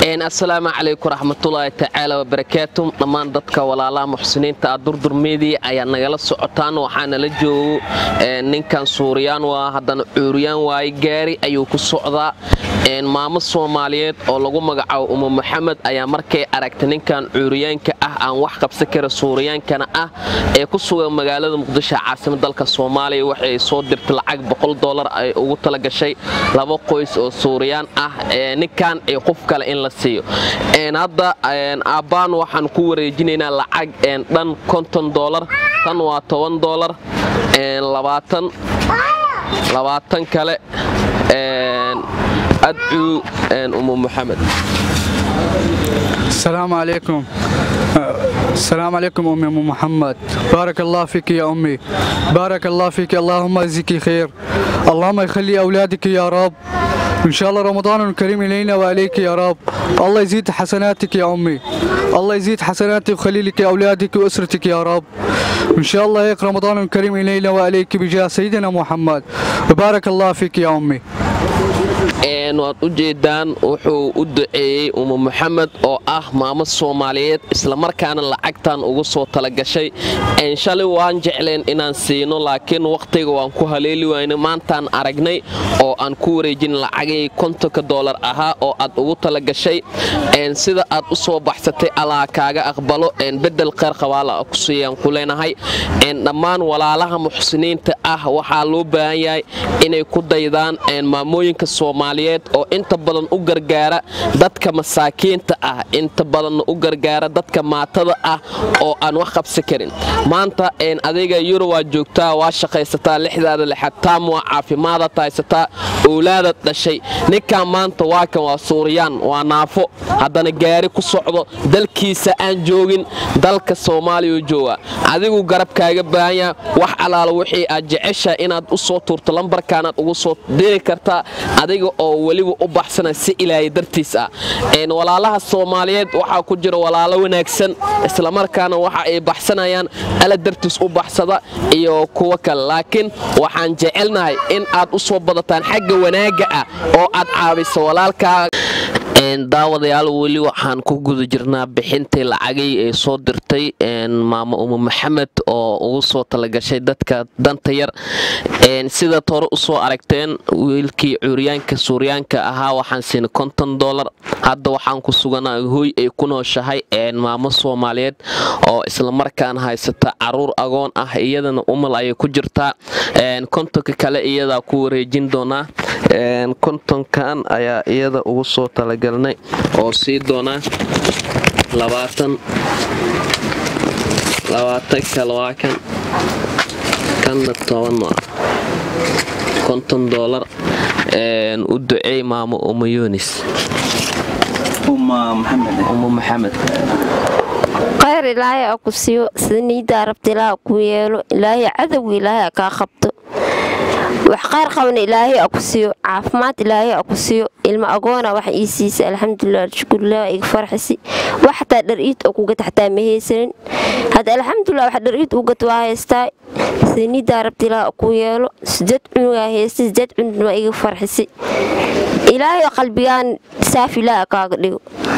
asalaamu calaykum raxmatullaahi tacaala wabarakaatu dhammaan dadka walaalaha muxsiniinta ah durdur media ayaa nagala socotaan waxaanala joogo ninkan suuriyaan waa haddana cuuriyaan waaye gaari ayuu ku socdaa maamo soomaaliyeed oo lagu magacaabo uma maxamed ayaa markay aragtay ninkan cuuriyaanka ah aan wax qabsan kara suuriyaankana ah ee ku sugan magaalada muqdisho caasimad dalka soomaaliya waxay soo dirtay lacag boqol dolar ay ugu talagashay laba qoys oo suuriyaan ah ninkan iyo qof kale in la siiyo hadda aabbaan waxaan ku wareejinaynaa lacag dhan konton dolar tan waa toban dolar labaatan kale adcuu umu maxamed السلام عليكم السلام عليكم أمي أم محمد بارك الله فيك يا أمي بارك الله فيك اللهم يجزيك خير اللهم يخلي أولادك يا رب إن شاء الله رمضان الكريم إلينا وعليك يا رب الله يزيد حسناتك يا أمي الله يزيد حسناتك ويخلي لك أولادك وأسرتك يا رب إن شاء الله يقرأ رمضان الكريم إلينا وعليك بجاه سيدنا محمد وبارك الله فيك يا أمي waad u jeedaan wuxuu u duceeyey umu maxamed oo ah maamo soomaaliyeed islamarkaana lacagtan ugu soo talagashay shalay waan jecleen inaan siino laakiin wakhtiga waan ku haleeli wayna maantaan aragnay oo aan ku wareejin lacagay kontonka doolar ahaa oo aad ugu talagashay sida aad u soo baxsatay allaa kaaga aqbalo bedel kheyr qabaala ku siiyaan ku leenahay dhammaan walaalaha muxsiniinta ah waxaa loo baahan yahay inay ku daydaan maamooyinka soomaaliyeed oo inta badan u gargaara dadka masaakiinta ah inta badanna u gargaara dadka maatada ah oo aan wax qabsi karin maanta adiga yuro waa joogtaa waa shaqaysataa lixdaada lixad taam waa caafimaadaad haysataa owlaadaad dhashay ninkan maanta waa kan waa suuriyaan waa naafo haddana gaari ku socdo dalkiisa aan joogin dalka soomaaliya jooga adigu garabkaaga baahan yaha wax alaala wixii aad jeceshaha inaad u soo tuurto lambarkaanaad ugu soo diri kartaa adiga oo weliba u baxsana si ilaahay dartiis ah walaalaha soomaaliyeed waxaa ku jira walaalo wanaagsan islamarkaana waxa ay baxsanayaan ala dartiis u baxsada iyo kuwo kale laakiin waxaan jecelnahay in aad u soo badataan xagga wanaagga ah oo aad caabiso walaalkaa daawadayaal weli waxaan ku guda jirnaa bixintii lacagay ee soo dirtay maamo umu maxamed oo ugu soo talagashay dadka danta yar sidaad hore usoo aragteen wiilkii cuuryaanka suuryaanka ahaa waxaan siinay konton dolar hadda waxaan ku suganaa hooy ay ku nooshahay maamo soomaaliyeed oo islamarkaan haysata caruur agoon ah iyadana umal ayay ku jirtaa kontonka kale iyadaa ku wareejin doonaa kontonkan ayaa iyada ugu soo talagalnay oo sii doonaa labaatan labaatan kale waa kan kanna toban waa konton doolar u duceey maamo uma yunis uma maxamed khayr ilaahay a ku siiyo sida niidaa rabta ilaaha ku yeelo ilaahay cadowga ilaahay a kaa qabto wax qayr qabana ilaahay a ku siiyo caafimaad ilaahay a ku siiyo ilmo agoona wax ii siisa alxamdulilah shukurlah iga farxisi wax xataa dhar-iid oo kugata xataa ma haysanin hadda alxamdulilah wax dhar-iid ugata waa haystaa sida niidaa rabta ilaaha ku yeelo sideed cunugaa haysta sideed cunug waa iga farxisi ilaahay qalbigaan saaf ilaaha kaaga dhigo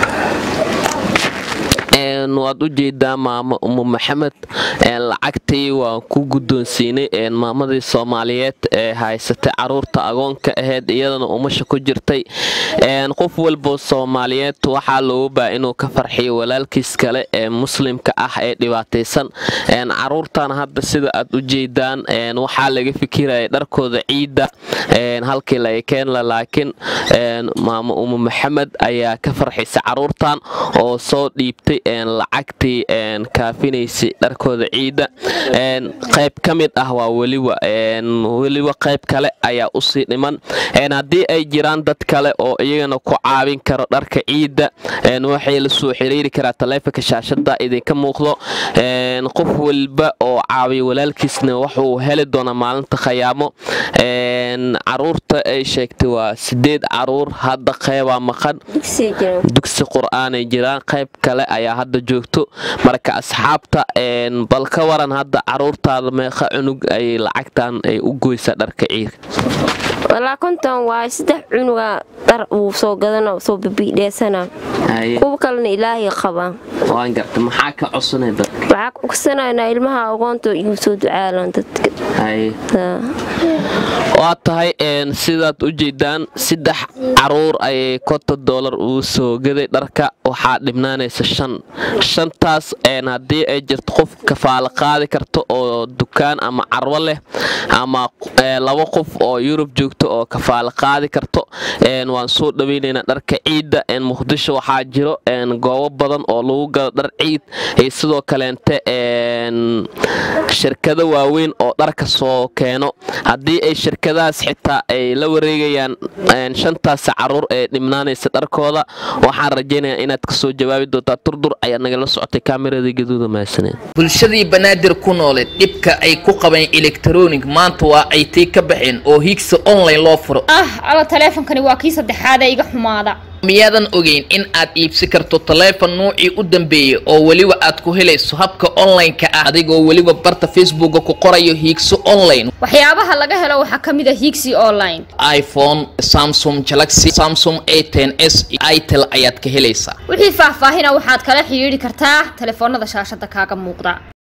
waad u jeedaa maamo umu maxamed lacagtii waan ku guddoonsiinay maamadii soomaaliyeed ee haysatay caruurta agoonka ahayd iyadana umasha ku jirtay qof walbo soomaaliyeed waxaa looga baa inuu ka farxiyo walaalkiis kale ee muslimka ah ee dhibaataysan caruurtan hadda sida aad u jeedaan waxaa laga fikiraya dharkooda ciidda halkii laga keenla laakiin maamo umu maxamed ayaa ka farxisa caruurtan oo soo dhiibtay lacagtii kaafinaysay dharkooda ciidda qayb ka mid ah waa weliba weliba qayb kale ayaa usii dhiman haddii ay jiraan dad kale oo iyagana ku caawin karo dharka ciidda waxay la soo xiriiri karaa taleefonka shaashada idinka muuqdo qof walba oo caawiya walaalkiisna wuxuu heli doonaa maalinta khayaamo caruurta ay sheegtay waa sideed caruur hadda qeybaa maqan dugsi qur-aanay jiraan qayb kale ayaa hadda joogto marka asxaabta bal ka waran hadda caruurtaada meeqa cunug ay lacagtan ay u goysaa dharka ciidka walaa konton waayo saddex cunuga dhar uu soo gadana soo bibiidheesana haye kuwa kalena ilaahay qabaa waan garta maxaa ka codsanay dadka waxaa ku ogsanayna ilmaha agoonta igu soo ducaalan dadka haye Haa. waa tahay een, sidaad u jeedaan saddex caruur ayay konton doolar uu soo gaday dharka waxaa dhibnaanaysa shan shantaas een, haddii ay jirto qof kafaalo qaadi karto oo dukaan ama carwo leh ama ee, laba qof oo yurub joogto oo kafaalo qaadi karto een, waan soo dhaweynaynaa dharka ciidda een, muqdisho waxaa jiro een, goobo badan oo lagu gado dhar ciid iyo sidoo kaleente een, shirkado waaweyn oo dharka soo keeno haddii ay shirkadahaas xitaa ay la wareegayaan een, shantaasi caruur ee dhibnaanaysa dharkooda waxaan rajaynayaa inaad kasoo jawaabi doontaa turdur ayaa nagala socotay kaamirada gaduuda mahadsaneed bulshadii banaadir ku nooleed dhibka ay ku qabeen elektronic maanta waa ay tii ka baxeen oo higsa online loo furo ah alla taleefonkani waa kii saddexaad ee iga xumaada miyaadan ogeyn in aad iibsi karto taleefon nuucii u dambeeyey oo weliba aad ku helayso habka online-ka ah adigoo weliba barta facebooka ku qorayo hiigso online waxyaabaha laga helo waxaa ka mid a higsi online iphone samsung galaxy samsung a ten s itel ayaad ka helaysaa wixii faahfaahina waxaad kala xidhiidhi kartaa taleefoonada shaashada kaaga muuqda